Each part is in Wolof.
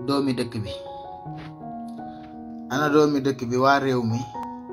doomi dëkk bi ana doomi dëkk bi waa réew mi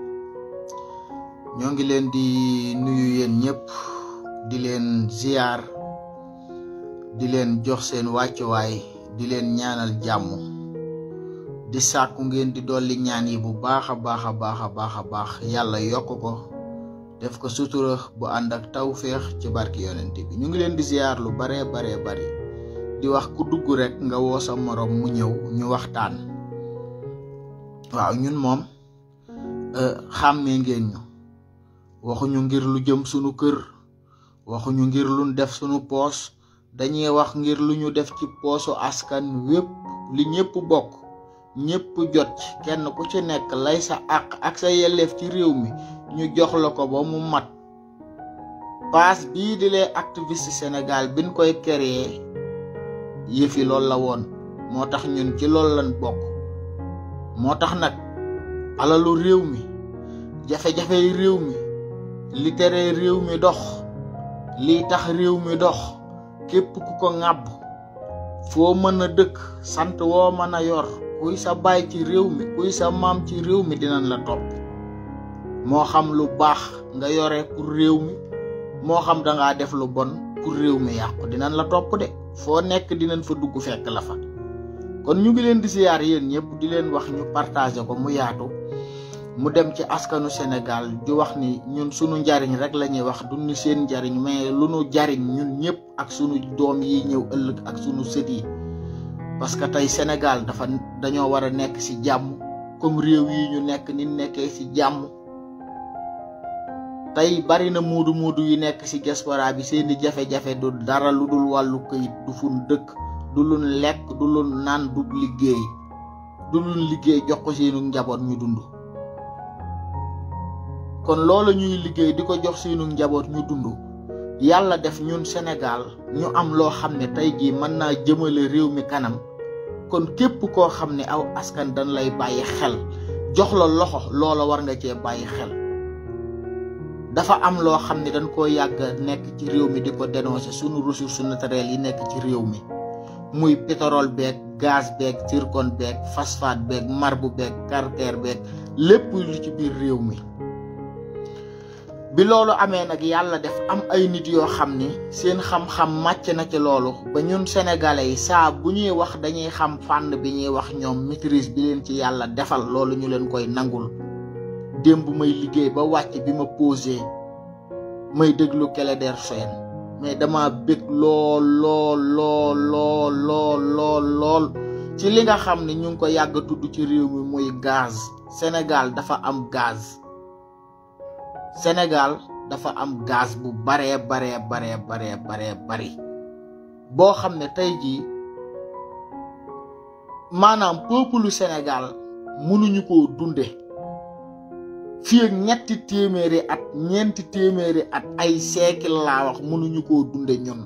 ñoo ngi leen di nuyu yéen ñëpp di leen ziyaar di leen jox seen wàccuwaay di leen ñaanal jàmm di sàkku ngeen di dolli ñaan yi bu baax a baax a baax a baax a baax yàlla yokk ko def ko sutura bu ànd ak tawféex ci barki yonent bi ñu ngi leen di ziyaar lu baree baree bari di wax ku dugg rek nga woo sa morom mu ñëw ñu waxtaan waaw ñun moom xàmmee ngeen ñu waxuñu ngir lu jëm sunu kër waxuñu ngir luñ def sunu poos dañuy wax ngir lu ñu def ci poosu askan wépp li ñëpp bokk ñëpp jot ci kenn ku ci nekk lay sa àq ak sa yelleef ci réew mi ñu jox la ko ba mu mat paas bii di les activistes Sénégal biñ koy créer yëfi loolu la woon moo tax ñun ci loolu lañ bokk moo tax nag alalu réew mi jafe-jafe yi réew mi li tere réew mi dox liy tax réew mi dox képp ku ko ŋàbb foo mën a dëkk sant woo mën a yor kuy sa baay ci réew mi kuy sa maam ci réew mi dinañ la topp moo xam lu baax nga yore pour réew mi moo xam dangaa def lu bon pour réew mi yàqu dinañ la topp de foo nekk dinañ fa dugg fekk la fa kon ñu ngi leen di siyaar yéen ñëpp di leen wax ñu partager ko mu yaatu mu dem ci askanu Sénégal di wax ni ñun sunu njariñ rek la ñuy wax du ni seen njariñ mais lu nu jariñ ñun ñëpp ak sunu doom yi ñëw ëllëg ak sunu sët yi parce que tey Sénégal dafa dañoo war a nekk ci jàmm comme réew yi ñu nekk ni nekkee ci jàmm tey bari na muudu muudu yu nekk ci diaspora bi seeni jafe-jafe du dara lu dul wàllu këyit du fun dëkk du luñ lekk du luñ naan du liggéey du luñ liggéey jox ko seenu njaboot ñu dund kon loolu ñuy liggéey di ko jox seenu njaboot ñu dund yàlla def ñun Sénégal ñu am loo xam ne tey jii mën naa jëmale réew mi kanam kon képp koo xam ne aw askan dañ lay bàyyi xel jox la loxo loola war nga cee bàyyi xel dafa am loo xam ne dañ koo yàgg nekk ci réew mi di ko dénoncer sunu ressources naturelles yi nekk ci réew mi muy pétrole beeg gaz beeg zircon beeg phosphate beeg marbre beeg calcaire beeg lépp lu ci biir réew mi bi loolu amee nag yàlla def am ay nit yoo xam ni seen xam-xam màcc na ci loolu ba ñun sénégalais yi saa bu ñuy wax dañuy xam fànn bi ñuy wax ñoom maîtrise bi leen ci yàlla defal loolu ñu leen koy nangul démb may liggéey ba wàcc bi ma posé may déglu Clédor Sène mais dama bég lool lool lool lool lool lool lool ci li nga xam ne ñu ngi ko yàgg a tudd ci réew mi muy gaz Sénégal dafa am gaz Sénégal dafa am gaz bu baree baree baree baree baree bari boo xam ne tey jii maanaam peuple Sénégal mënuñu koo dunde fii ak ñetti téeméeri at ñeenti téeméeri at ay siècle laa wax mënuñu koo dunde ñun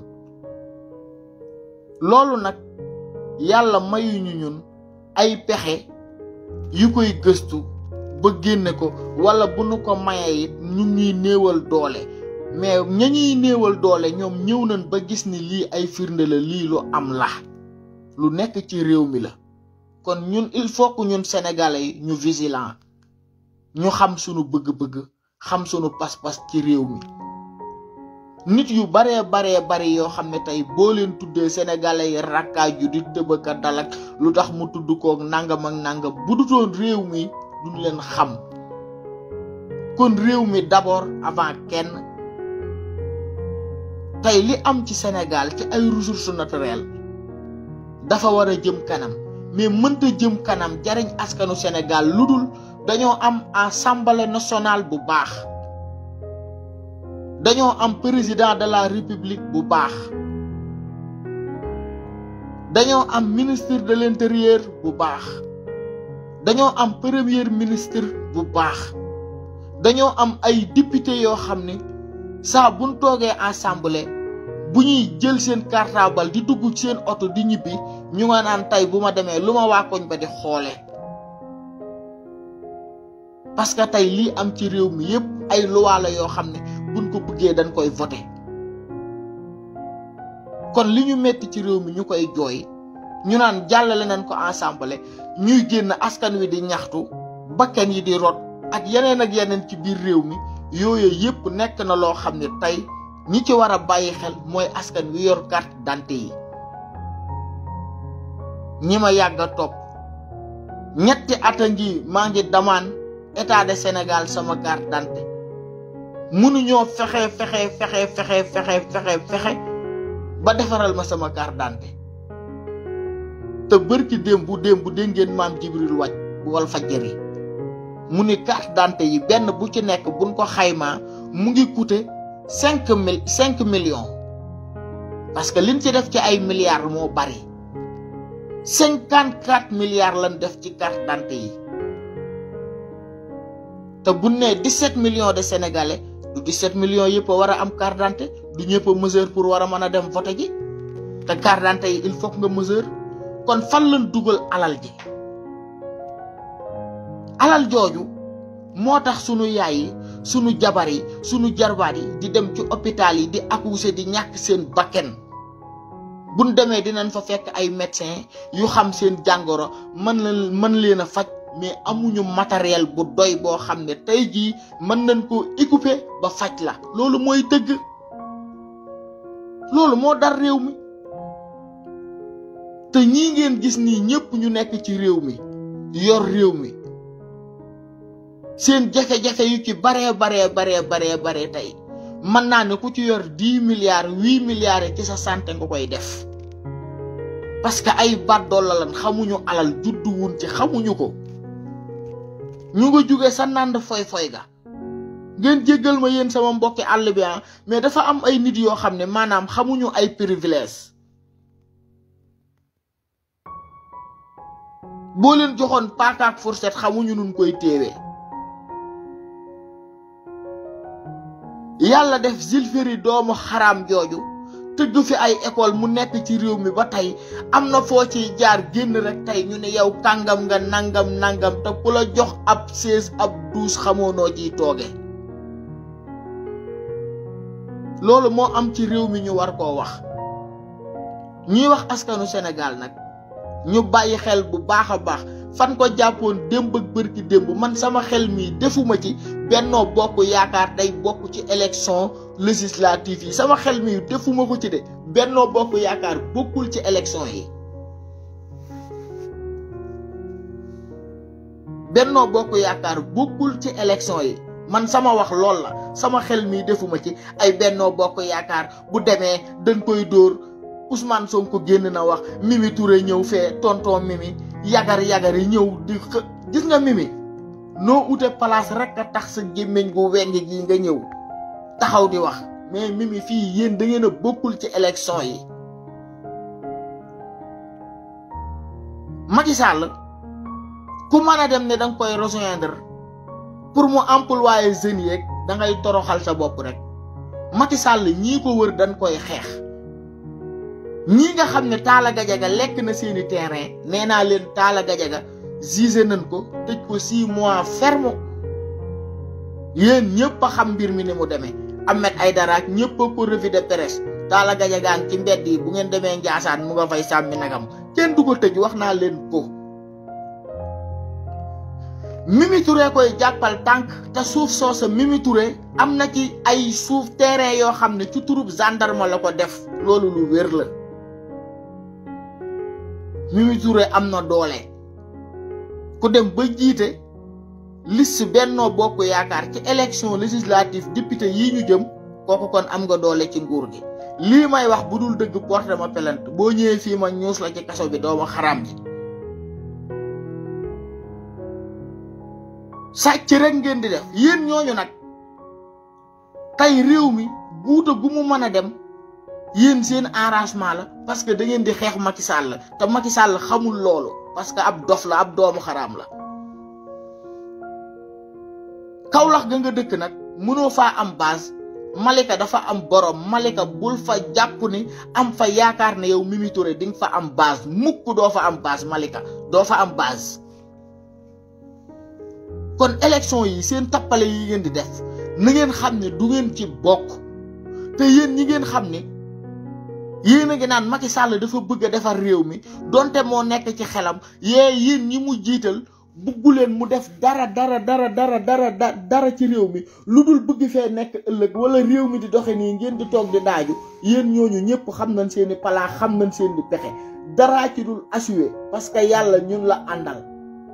loolu nag yàlla mayuñu ñun ay pexe yu koy gëstu ba génne ko wala bu nu ko mayee it ñu ngi néewal doole mais ña ñuy néewal doole ñoom ñëw nañ ba gis ni lii ay firnde la lii lu am la lu nekk ci réew mi la kon ñun il faut que ñun sénégalais yi ñu vigilant ñu xam sunu bëgg-bëgg xam sunu pas-pas ci réew mi nit yu baree baree bari yoo xam ne tey boo leen tuddee sénégalais yi rakkaaju di tëbaka dalak lu tax mu tudd koog nangam ak nangam bu dutoon réew mi duñ leen xam kon réew mi d'abord avant kenn tey li am ci Sénégal ci ay ressources naturelles dafa war a jëm kanam mais mënta jëm kanam jariñ askanu Sénégal lu dul dañoo am assemblée nationale bu baax dañoo am président de la république bu baax dañoo am ministre de l'intérieur bu baax dañoo am premier ministre bu baax dañoo am ay député yoo xam ne saa buñ toogee assemblée bu ñuy jël seen cartable di dugg seen oto di ñibbi ñu nga naan tey bu ma demee lu ma waa koñ ba di xoole parce que tey lii am ci réew mi yépp ay loi la yoo xam ne buñ ko bëggee dañ koy voté kon li ñu metti ci réew mi ñu koy jooy ñu naan jàllale nañ ko ensemble ñuy génn askan wi di ñaxtu bakkan yi di rot ak yeneen ak yeneen ci biir réew mi yooyu yëpp nekk na loo xam ne tey ñi ci war a bàyyi xel mooy askan wi yor carte d'identité yi ñi ma yàgg a topp ñetti at a ngi maa ngi damaan état de Sénégal sama carte d'identité mënuñoo fexe fexe fexe fexe fexe fexe fexe ba defaral ma sama carte d'identité te bërki démb bu démb bu dégg ngeen maam Jibril wàcc bu wal fajjari mu ni carte d'identité yi benn bu ci nekk buñ ko xaymaa mu ngi coûter cinq mille cinq millions parce que liñ ci def ci ay milliards moo bari cinquante quatre milliards lañ def ci carte d'identité yi te bu nee dix sept millions de sénégalais du dix sept millions yëpp a war a am carte d'identité du ñëpp a mesure pour war a mën a dem voter ji te carte d'identité yi il faut que nga mesure kon fan lañ dugal alal ji alal jooju moo tax sunu yaay yi sunu jabar yi sunu jarbaat yi di dem ci hôpital yi di accoucher di ñàkk seen bakken buñ demee dinañ fa fekk ay médecins yu xam seen jàngoro mën la mën leen a faj mais amuñu matériel bu doy boo xam ne tey jii mën nañ koo équiper ba faj la loolu mooy dëgg loolu moo dar réew mi te ñii ngeen gis nii ñëpp ñu nekk ci réew mi yor réew mi seen jafe-jafe yu ci baree baree baree baree baree tey mën naa ne ku ci yor dix milliards huit milliards ci sa santé nga koy def parce que ay baddool la lan xamuñu alal juddu wun ci xamuñu ko ñu nga jóge sa nànd foy-foy ga ngeen jéggal ma yéen sama mbokki àll bi mais dafa am ay nit yoo xam ne maanaam xamuñu ay privilège boo leen joxoon paakaak fourchette xamuñu nun koy téewee yàlla def Zulféry doomu xaraam jooju tëgg fi ay école mu nekk ci réew mi ba tey am na foo ciy jaar génn rek tey ñu ne yow kàngam nga nangam nangam te ku la jox ab seize ab douze xamoo noo ciy tooge loolu moo am ci réew mi ñu war koo wax ñuy wax askanu Sénégal nag ñu bàyyi xel bu baax a baax fan ko jàppoon démb ak bërki démb man sama xel mii defuma ci bennoo bokk yaakaar day bokk ci élection législative yi sama xel mii defuma ko ci de bennoo bokk yaakaar bokkul ci élection yi bennoo bokk yaakaar bokkul ci élection yi man sama wax lool la sama xel mii defuma ci ay bennoo bokk yaakaar bu demee dañ koy dóor Ousmane Sonko génn na wax Mimi Touré ñëw fee tonton Mimi yagar yagar yi ñëw di gis nga Mimi noo ute place rek a tax sa gémmiñ gu weng gi nga ñëw taxaw di wax mais Mimi fii yéen da ngeen a bokkul ci élection yi Macky Sall ku mën a dem ne danga koy rejoindre pour mu employer jeunes yeeg da ngay toroxal sa bopp rek Macky Sall ñii ko wër dañ koy xeex ñii nga xam ne Talla Gadiaga lekk na seeni terrain nee naa leen Talla Gadiaga jugé nañ ko tëj ko six mois ferme yéen ñëpp a xam mbir mi ni mu demee Ahmed Aïdara ak ñëpp a ko revue de presse Talla Gadiaga ci mbedd yi bu ngeen demee Njaasaan mu nga fay sàmmi nagam kenn du ko tëj wax naa leen ko Mimi Touré koy jàppal tànk te suuf soosa Mimi Touré am na ci ay suuf terrain yoo xam ne ci turub gendarme la ko def loolu lu wér la Mimi Touré am na doole ku dem ba jiite liste Benno Bokk Yaakaar ci élection législative député yi ñu jëm kooku kon am nga doole ci nguur gi lii may wax bu dul dëgg porte ma plainte boo ñëwee fii ma ñuus la ci kaso bi doomu xaraam ji sàcc rek ngeen di def yéen ñooñu nag tey réew mi guuta gu mu mën a dem yéen seen arrangement la parce que da ngeen di xeex Macky Sall te Macky Sall xamul loolu parce que ab dof la ab doomu xaraam la Kaolack ga nga dëkk nag mënoo faa am base Malika dafa am borom Malika bul fa jàpp ni am fa yaakaar ne yow Mimi Touré di nga fa am base mukk doo fa am base Malika doo fa am base kon élection yi seen tappale yi ngeen di def na ngeen xam ne du ngeen ci bokk te yéen ñi ngeen xam ne yéen a ngi naan Macky Sall dafa bëgg a defar réew mi donte moo nekk ci xelam yee yéen ñi mu jiital buggu leen mu def dara dara dara dara dara dara ci réew mi lu dul bëgg fee nekk ëllëg wala réew mi di doxe nii ngeen di toog di daaju yéen ñooñu ñëpp xam nañ seeni palaa xam nañ seen di pexe daraa ci dul assurer parce que yàlla ñun la àndal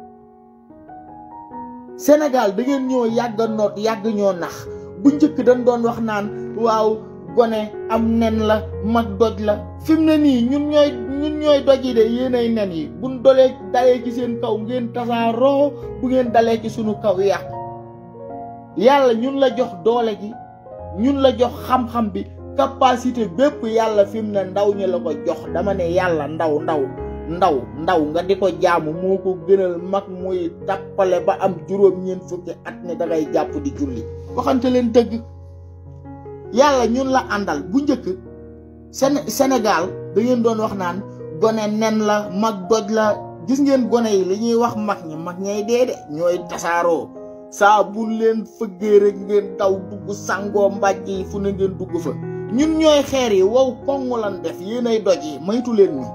Sénégal da ngeen ñoo yàgg a noot yàgg ñoo nax bu njëkk dañ doon wax naan waaw gone am nen la mag doj la fi mu ne nii ñun ñooy ñun ñooy doj yi de yéenay nen yi buñ dolee dalee ci seen kaw ngeen tasaaroo bu ngeen dalee ci sunu kaw yàqu yàlla ñun la jox doole gi ñun la jox xam-xam bi capacité bépp yàlla fi mu ne ndaw ñi la ko jox dama ne yàlla ndaw ndaw ndaw ndaw nga di ko jaamu moo ko gënal mag muy tappale ba am juróom-ñeent fukki at ne dangay jàpp di julli waxante leen dëgg yàlla ñun la àndal bu njëkk Sénégal da ngeen doon wax naan gone nen la mag doj la gis ngeen gone yi li ñuy wax mag ñi mag ñay dee de ñooy tasaaroo saa bu leen fëggee rek ngeen daw dugg sangoo mbàjj yi fu ne ngeen dugg fa ñun ñooy xeer yi wow koŋŋ lan def yéenay doj yi maytu leen ni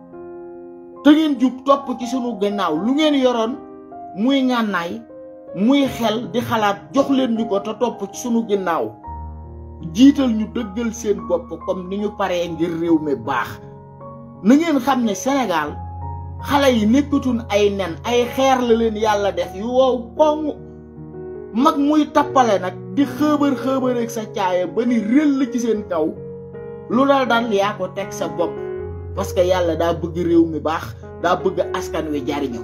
te ngeen jug topp ci sunu gannaaw lu ngeen yoroon muy ngànnaay muy xel di xalaat jox leen ñu ko te topp ci sunu gannaaw jiital ñu dëggal seen bopp comme ni ñu paree ngir réew mi baax na ngeen xam ne Sénégal xale yi nekkatun ay nen ay xeer la leen yàlla def yu wow koŋ mag muy tappale nag di xëbër xëbër ak sa caaya ba ni réel la ci seen kaw lu dal dal yaa ko teg sa bopp parce que yàlla daa bëgg réew mi baax daa bëgg askan wi jariñu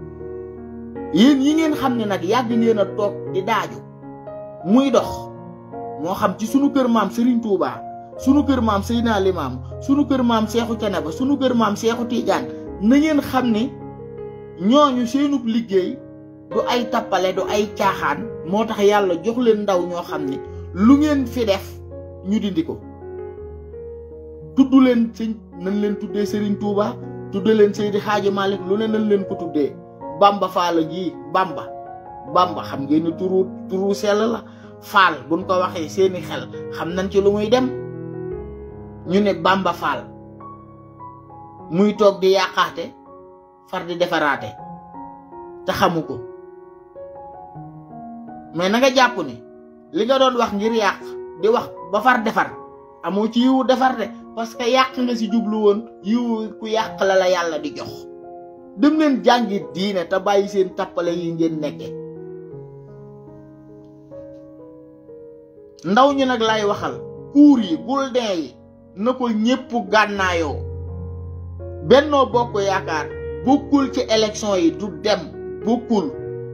yéen yi ngeen xam ne nag yàgg ngeen a toog di daaju muy dox moo xam ci sunu kër maam Serigne Touba sunu kër maam Seydina Limaam sunu kër maam Seexu Canaba sunu kër maam Seexu Tiijaan na ngeen xam ne ñooñu seenub liggéey du ay tappale du ay caaxaan moo tax yàlla jox leen ndaw ñoo xam ne lu ngeen fi def ñu dindi ko tudd leen sëñ nañ leen tuddee Serigne Touba tuddee leen Seydi Xaaji Malick lu ne nañ leen ko tuddee Bamba Faal gi Bamba Bamba xam ngeen ni turu turu sell la Faal buñ ko waxee seeni xel xam nañ ci lu muy dem ñu ne Bamba Faal muy toog di yàqaate far di defaraate te xamu ko mais na nga jàpp ni li nga doon wax ngir yàq di wax ba far defar amoo ci yiwu defar de parce que yàq nga si jublu woon yiwu ku yàq la la yàlla di jox dem leen jàngi diine te bàyyi seen tappale yi ngeen nekke ndaw ñi nag lay waxal kuur yi bulletin yi na ko ñépp gànnaayoo bennoo bokk yaakaar bokkul ci élection yi du dem bokkul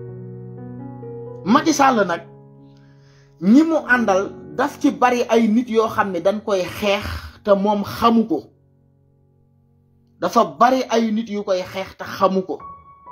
Macky Sall nag ñi mu àndal daf ci bari ay nit yoo xam ne dañ koy xeex te moom xamu ko dafa bari ay nit yu koy xeex te xamu ko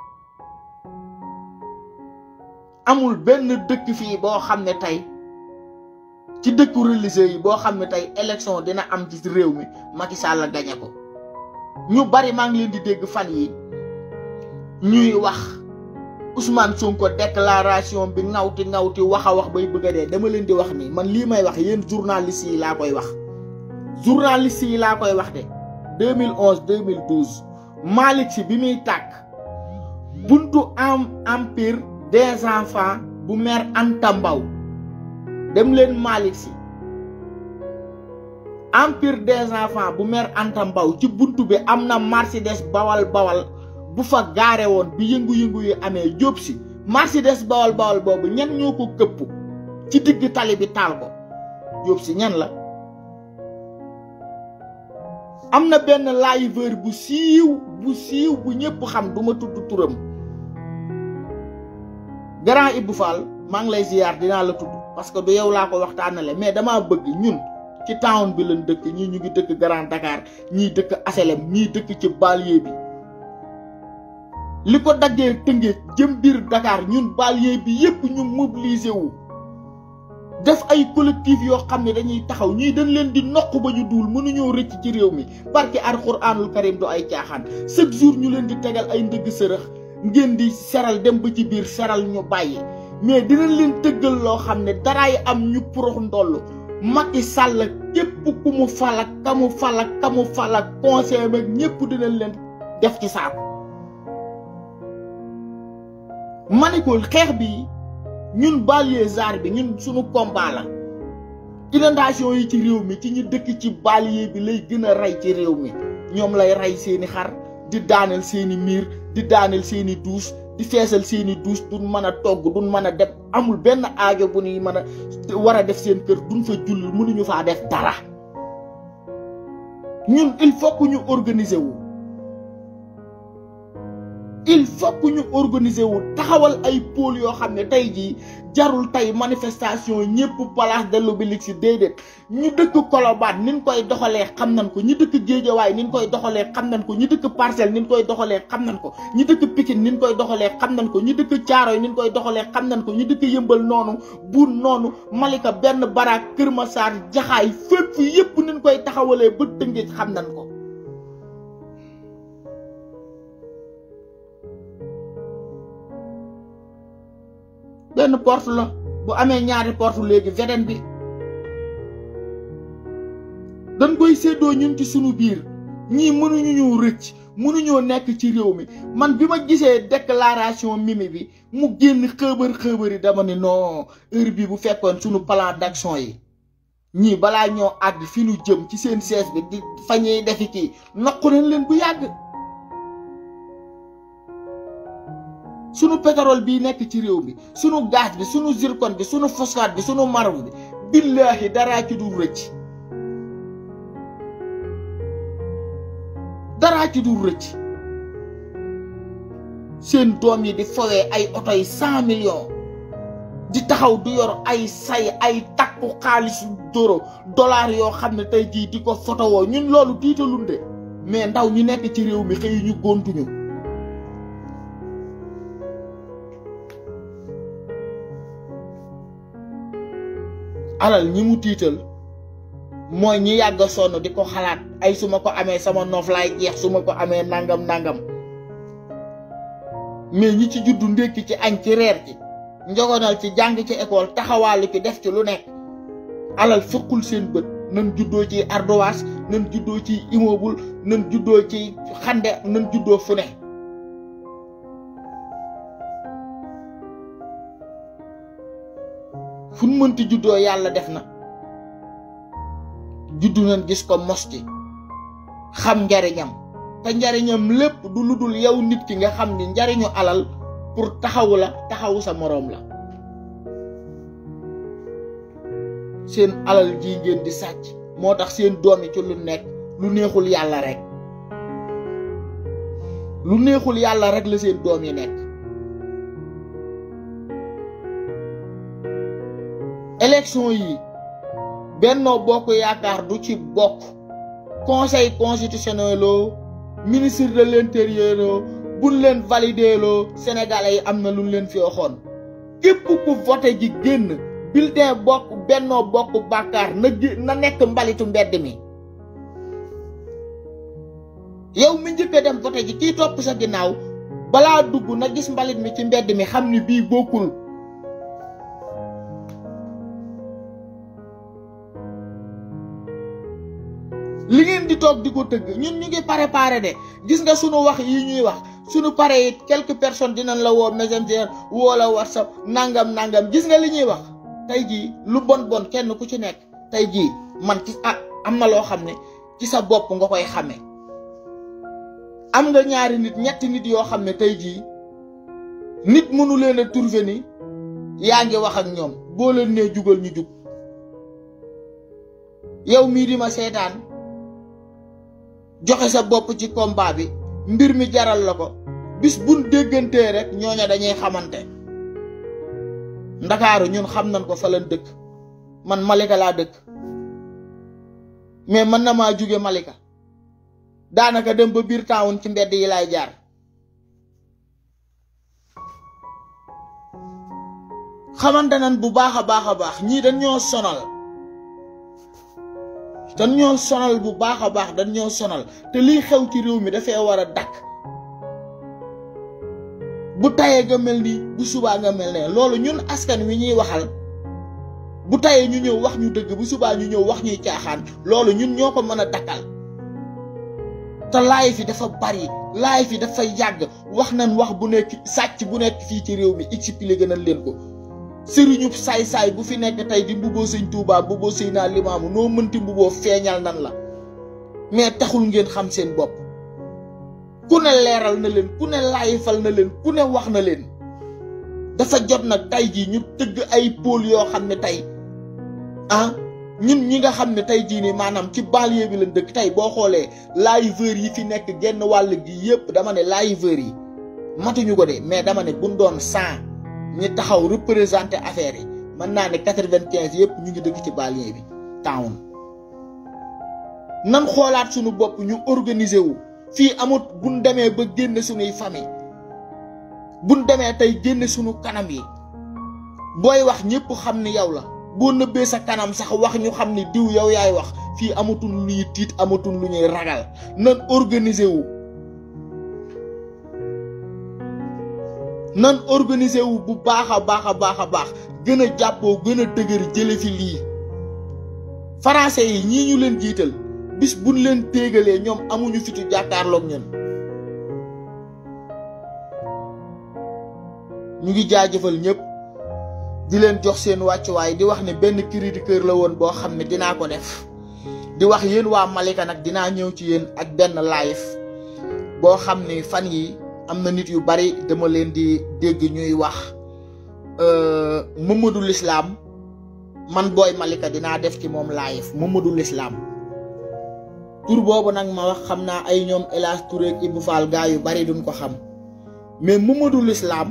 amul benn dëkk fii boo xam ne tey ci dëkku religieux yi boo xam ne tey élection dina am ci réew mi Macky Sall gañe ko ñu bari maa ngi leen di dégg fan yi ñuy wax Ousmane Sonko déclaration bi ngawti ngawti wax a wax bay bëgg a dee dama leen di wax ni man lii may wax yéen journaliste yi laa koy wax journaliste yi laa koy wax de 2011 2012 Malick Sy bi muy tàkk buntu am empire des enfants bu maire Anta Mbaw dem leen Malick Sy empire des enfants bu maire Anta Mbaw ci buntu bi am na Mercedes bawal bawal bu fa gaare woon bi yëngu-yëngu yi amee jóob si Mercedes bawal bawal boobu ñan ñoo ko këpp ci digg tali bi taal ko jóob si ñan la am na benn liveur bu siiw bu siiw bu ñëpp xam du ma tudd turam grand Ibou Fall maa ngi lay ziyaar dinaa la tudd parce que du yow laa ko waxtaanale mais damaa bëgg ñun ci town bi lañ dëkk ñii ñu ngi dëkk Grand Dakar ñii dëkk aselem ñii dëkk ci banlieue bi li ko daggee tëngee jëm biir Dakar ñun banlieue bi yépp ñu mobiliser wu def ay collectif yoo xam ne dañuy taxaw ñii dañ leen di noq ba ñu duul mënuñoo rëcc ci réew mi barke alxuraanul karim du ay caaxaan chaque jour ñu leen di tegal ay ndëgg sërëx ngeen di seral dem ba ci biir seral ñu bàyyi mais dinañ leen tëggal loo xam ne daraay am ñu porox ndoll Macky Sall képp ku mu fal ak ka mu fal ak ka mu fal ak conseil ak ñëpp dinañ leen def ci saako ma ne ko xeex bi ñun banlieusards bi ñun suñu combat la inondation yi ci réew mi ci ñu dëkk ci banlieue bi lay gën a rey ci réew mi ñoom lay rey seeni xar di daaneel seeni miir di daaneel seeni douche di feesal seeni douche duñ mën a togg duñ mën a def amul benn aajo bu ñuy mën a war a def seen kër duñ fa julli mënuñu faa def dara ñun il faut que ñu organiser wu il faut que ñu organiser wu taxawal ay pôle yoo xam ne tey jii jarul tey manifestation ñëpp place de l'Obélisque déedéet ñu dëkk Colobane ni ñu koy doxalee xam nañ ko ñi dëkk Géejawaay ni ñu koy doxalee xam nañ ko ñi dëkk Parcelles ni ñu koy doxalee xam nañ ko ñi dëkk Pikine ni ñu koy doxalee xam nañ ko ñi dëkk Thiaroye ni ñu koy doxalee xam nañ ko ñi dëkk Yëmbal noonu Buur noonu Malika benn baraak Kër Massar Jaxaay fépp yëpp ni ñu koy taxawalee ba Tëngéej xam nañ ko benn porte la bu amee ñaari porte léegi veden bi dañ koy séddoo ñun ci sunu biir ñii mënuñu ñu rëcc mënuñoo nekk ci réew mi man bi ma gisee déclaration Mimi bi mu génn xëbër xëbër yi dama ne non heure bi bu fekkoon sunu plan d'action yi ñii balaa ñoo àgg fi ñu jëm ci seen siège bi di fa ñuy defi kii nokku nañ leen bu yàgg sunu pétrole bii nekk ci réew mi sunu gaz bi sunu zircon bi sunu phosphate bi sunu marbre bi billaahi daraa ci dul rëcc daraa ci dul rëcc seen doom yi di fowee ay oto yi cent millions di taxaw du yor ay say ay takku xaalisu doro dollar yoo xam ne tey jii di ko fotowoo ñun loolu tiitalunde mais ndaw ñu nekk ci réew mi xëy ñu gontuñu alal ñi mu tiital mooy ñi yàgg a sonn di ko xalaat ay su ma ko amee sama noof laay jeex su ma ko amee nangam nangam mais ñi ci juddu ndékki ci añ ci reer ci njogonal ci jàng ci école taxawaalu ci def ci lu nekk alal fëqul seen bët nan juddoo ci ardoise nan juddoo ci immeuble nan juddoo ci xande nan juddoo fu ne fu nu mënti juddoo yàlla def na juddu nañ gis ko mos ci xam njariñam te njariñam lépp du lu dul yow nit ki nga xam ni njariñu alal pour taxawu la taxawu sa moroom la seen alal ji ngeen di sàcc moo tax seen doom yi ci lu nekk lu neexul yàlla rek lu neexul yàlla rek la seen doom yi nekk élection yi Benno Bokk Yaakaar du ci bokk conseil constitutionnel loo ministre de l'intérieur loo buñ leen validé loo sénégalais yi am na luñ leen fi waxoon képp ku voté ji génn bulletin bokk Benno Bokk Bàkkaar na na nekk mbalitu mbedd mi yow mi njëkk a dem voté ji kii topp sa ginnaaw balaa dugg na gis mbalit mi ci mbedd mi xam ni bii bokkul li ngeen di toog di ko tëgg ñun ñu ngi préparé de gis nga sunu wax yi ñuy wax sunu pare it quelques personnes dinañ la woo messenger woo la whatsapp nangam nangam gis nga li ñuy wax tey jii lu bon bon kenn ku ci nekk tey jii man ci ah am na loo xam ne ci sa bopp nga koy xamee am nga ñaari nit ñetti nit yoo xam ne tey jii nit mënu leen a trouver ni yaa ngi wax ak ñoom boo leen nee jugal ñu jug yow mii di ma seetaan joxe sa bopp ci combat bi mbir mi jaral la ko bis buñ déggantee rek ñooña dañuy xamante ndakaaru ñun xam nañ ko fa lañ dëkk man Malika laa dëkk mais mën na maa jóge Malika daanaka dem ba biir taawun ci mbedd yi laay jaar xamante nañ bu baax a baax a baax ñii dañ ñoo sonal dañ ñoo sonal bu baax a baax dañ ñoo sonal te liy xew ci réew mi dafay war a dakk bu tayee nga mel ni bu subaa nga mel ne loolu ñun askan wi ñuy waxal bu tayee ñu ñëw wax ñu dëgg bu subaa ñu ñëw wax ñuy caaxaan loolu ñun ñoo ko mën a dakkal te laay fi dafa bari laay fi dafa yàgg wax nañ wax bu nekk sàcc bu nekk fii ci réew mi expliqué nañ leen ko sëriñu saay-saay bu fi nekk tey di mbuboo sëñ Tuubaa mbuboo sëy naa limaamu noo mënti mbuboo feeñal nan la mais taxul ngeen xam seen bopp ku ne leeral na leen ku ne laayifal na leen ku ne wax na leen dafa jot nag tey jii ñu tëgg ay pôle yoo xam ne tey ah ñun ñi nga xam ne tey jii nii maanaam ci banlieue bi lañ dëkk tey boo xoolee liveurs yi fi nekk genn wàll gi yëpp dama ne liveurs yi matuñu ko de mais dama ne buñ doon cent ñi taxaw représenté affaire yi mën naa ne quatre-vingt-quinze yëpp ñu ngi dëkk ci banlieue bi town nan xoolaat suñu bopp ñu organiser wu fii amut buñ demee ba génn suñuy famille buñ demee tey génn suñu kanam yi booy wax ñëpp xam ni yow la boo nëbbee sa kanam sax wax ñu xam ni diw yow yaay wax fii amatul lu ñuy tiit amatul lu ñuy ragal nan organiser wu nan organiser wu bu baax a baax a baax a baax gën a jàppoo gën a dëgër jële fi lii français yi ñii ñu leen jiital bis buñ leen téegalee ñoom amuñu fitu jàkkaarloog ñun ñu ngi jaajëfal ñëpp di leen jox seen wàccuwaay di wax ne benn cri du cœur la woon boo xam ne dinaa ko def di wax yéen waa Malika nag dinaa ñëw ci yéen ak benn live boo xam ne fan yi am na nit yu bari dama leen di dégg ñuy wax Mamadou Lislaam man booy Malika dinaa def ci moom live Mamadou Lislaam tur boobu nag ma wax xam naa ay ñoom El Hadj Touré ak Ibou Fall gaa yu bari duñ ko xam mais Mamadou Lislaam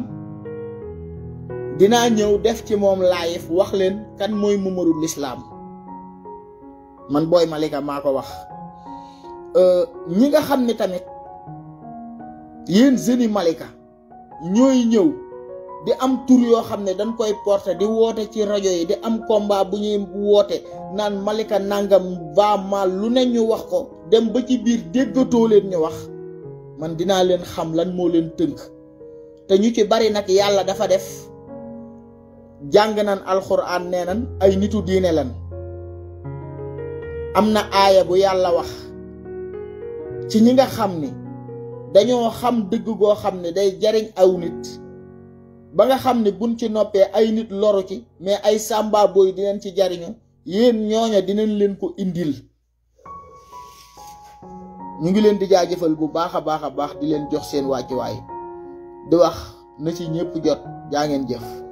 dinaa ñëw def ci moom live wax leen kan mooy Mamadou Lislaam man booy Malika maa ko wax ñi nga xam ni tamit yéen jeunes Malika ñooy ñëw di am tur yoo xam ne dañ koy porter di woote ci rajo yi di am combat bu ñuy woote naan Malika nangam va mal lu ne ñu wax ko dem ba ci biir déggatoo leen ñu wax man dinaa leen xam lan moo leen tënk te ñu ci bari nag yàlla dafa def jàng nan alxuraan nee nan ay nitu diine lan am na aaya bu yàlla wax ci ñi nga xam ni dañoo xam dëgg goo xam ne day jariñ aw nit ba nga xam ne buñ ci noppee ay nit loru ci mais ay sàmba booy dinañ ci jariñu yéen ñooña dinañ leen ko indil ñu ngi leen di jaajëfal bu baax a baax a baax di leen jox seen wàccuwaay di wax na ci ñëpp jot jaa ngeen jëf